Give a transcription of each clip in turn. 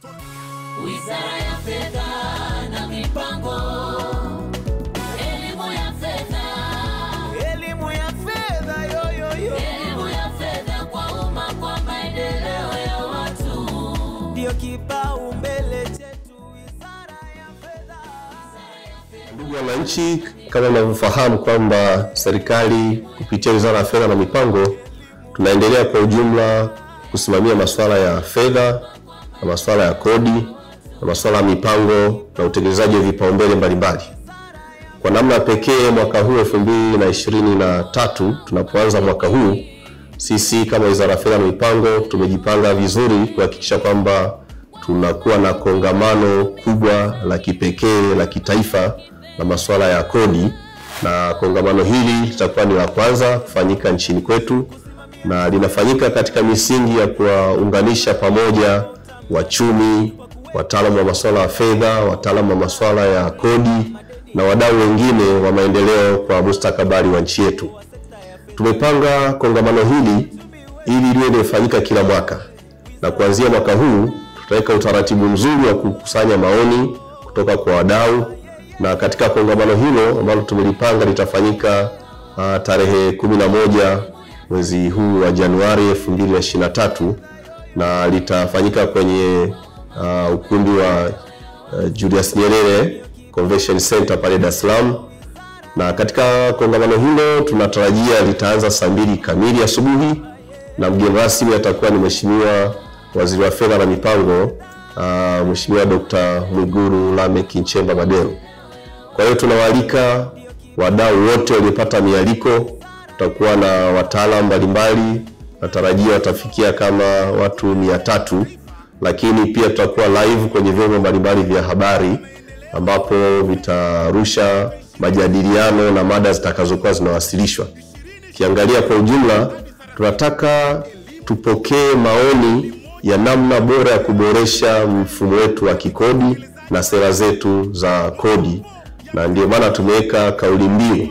Wizara ya Fedha na Mipango, elimu ya fedha, Elimu ya fedha yoyoyo elimu ya fedha kwa umma, kwa maendeleo ya watu. ndio kipaumbele chetu, wizara ya fedha. Ndugu wananchi, kama mnavyofahamu kwamba serikali kupitia Wizara ya Fedha na Mipango tunaendelea kwa ujumla kusimamia masuala ya fedha na masuala ya kodi na masuala ya mipango na utekelezaji wa vipaumbele mbalimbali. Kwa namna pekee mwaka huu 2023 tunapoanza mwaka huu, sisi kama Wizara ya Fedha na Mipango tumejipanga vizuri kuhakikisha kwamba tunakuwa na kongamano kubwa la kipekee la kitaifa la masuala ya kodi, na kongamano hili litakuwa ni la kwanza kufanyika nchini kwetu na linafanyika katika misingi ya kuwaunganisha pamoja wachumi, wataalamu wa masuala ya fedha, wataalamu wa masuala ya kodi na wadau wengine wa maendeleo kwa mustakabali wa nchi yetu. Tumepanga kongamano hili ili liwe linafanyika kila mwaka, na kuanzia mwaka huu tutaweka utaratibu mzuri wa kukusanya maoni kutoka kwa wadau, na katika kongamano hilo ambalo tumelipanga litafanyika uh, tarehe 11 mwezi huu wa Januari 2023 na litafanyika kwenye uh, ukumbi wa uh, Julius Nyerere Convention Center pale Dar es Salaam na katika kongamano hilo tunatarajia litaanza saa mbili kamili asubuhi na mgeni rasmi atakuwa ni Mheshimiwa Waziri wa Fedha na Mipango uh, Mheshimiwa Dr. Mwigulu Lameck Nchemba Madelu. Kwa hiyo tunawaalika wadau wote waliopata mialiko. Tutakuwa na wataalamu mbalimbali, natarajia watafikia kama watu mia tatu, lakini pia tutakuwa live kwenye vyombo mbalimbali vya habari ambapo vitarusha majadiliano na mada zitakazokuwa zinawasilishwa. Ukiangalia kwa ujumla, tunataka tupokee maoni ya namna bora ya kuboresha mfumo wetu wa kikodi na sera zetu za kodi, na ndio maana tumeweka kauli mbiu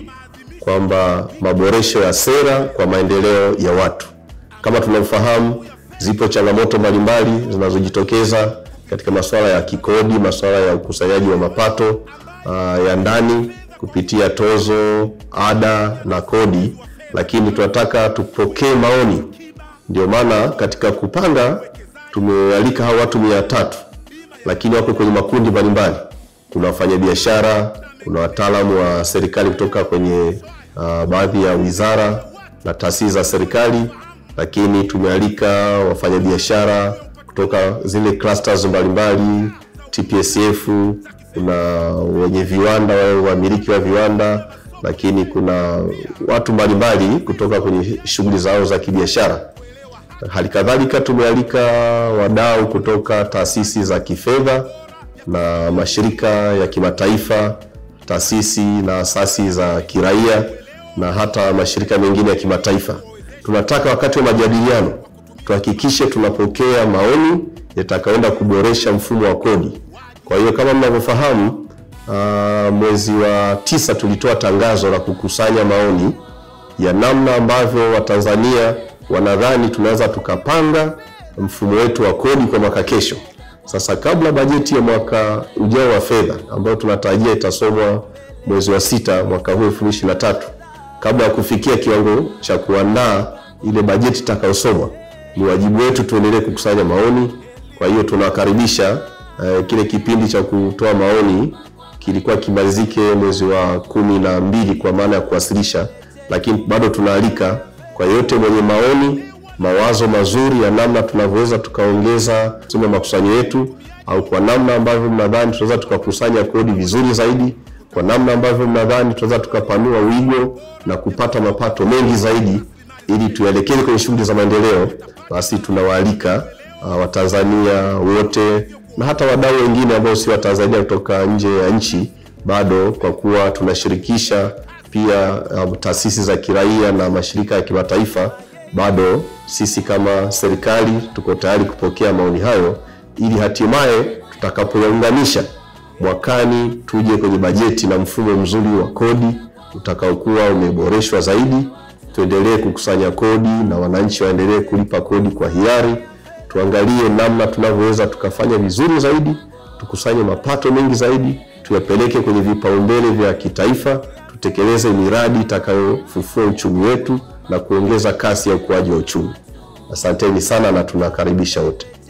kwamba maboresho ya sera kwa maendeleo ya watu. Kama tunavyofahamu, zipo changamoto mbalimbali zinazojitokeza katika masuala ya kikodi, masuala ya ukusanyaji wa mapato uh, ya ndani kupitia tozo, ada na kodi, lakini tunataka tupokee maoni. Ndio maana katika kupanga tumealika hao watu mia tatu, lakini wako kwenye makundi mbalimbali. Kuna wafanyabiashara, kuna wataalamu wa serikali kutoka kwenye uh, baadhi ya wizara na taasisi za serikali, lakini tumealika wafanyabiashara kutoka zile clusters mbalimbali TPSF, kuna wenye viwanda, wale wamiliki wa viwanda, lakini kuna watu mbalimbali kutoka kwenye shughuli zao za kibiashara. Hali kadhalika tumealika wadau kutoka taasisi za kifedha na mashirika ya kimataifa, taasisi na asasi za kiraia na hata mashirika mengine ya kimataifa. Tunataka wakati wa majadiliano tuhakikishe tunapokea maoni yatakayoenda kuboresha mfumo wa kodi. Kwa hiyo kama mnavyofahamu, uh, mwezi wa tisa tulitoa tangazo la kukusanya maoni ya namna ambavyo Watanzania wanadhani tunaweza tukapanga mfumo wetu wa kodi kwa mwaka kesho. Sasa kabla bajeti ya mwaka ujao wa fedha ambayo tunatarajia itasomwa mwezi wa sita mwaka huu 2023, kabla ya kufikia kiwango cha kuandaa ile bajeti itakayosomwa, ni wajibu wetu tuendelee kukusanya maoni. Kwa hiyo tunawakaribisha eh, kile kipindi cha kutoa maoni kilikuwa kimalizike mwezi wa kumi na mbili kwa maana ya kuwasilisha, lakini bado tunaalika kwa yote mwenye maoni, mawazo mazuri ya namna tunavyoweza tukaongeza sema makusanyo yetu, au kwa namna ambavyo mnadhani tunaweza tukakusanya kodi vizuri zaidi, kwa namna ambavyo mnadhani tunaweza tukapanua wigo na kupata mapato mengi zaidi, ili tuelekeze kwenye shughuli za maendeleo, basi tunawaalika uh, Watanzania wote na hata wadau wengine ambao si Watanzania kutoka nje ya nchi, bado kwa kuwa tunashirikisha pia um, taasisi za kiraia na mashirika ya kimataifa, bado sisi kama serikali tuko tayari kupokea maoni hayo, ili hatimaye tutakapoyaunganisha mwakani tuje kwenye bajeti na mfumo mzuri wa kodi utakaokuwa umeboreshwa zaidi, tuendelee kukusanya kodi na wananchi waendelee kulipa kodi kwa hiari tuangalie namna tunavyoweza tukafanya vizuri zaidi, tukusanye mapato mengi zaidi, tuyapeleke kwenye vipaumbele vya kitaifa, tutekeleze miradi itakayofufua uchumi wetu na kuongeza kasi ya ukuaji wa uchumi. Asanteni sana na tunakaribisha wote.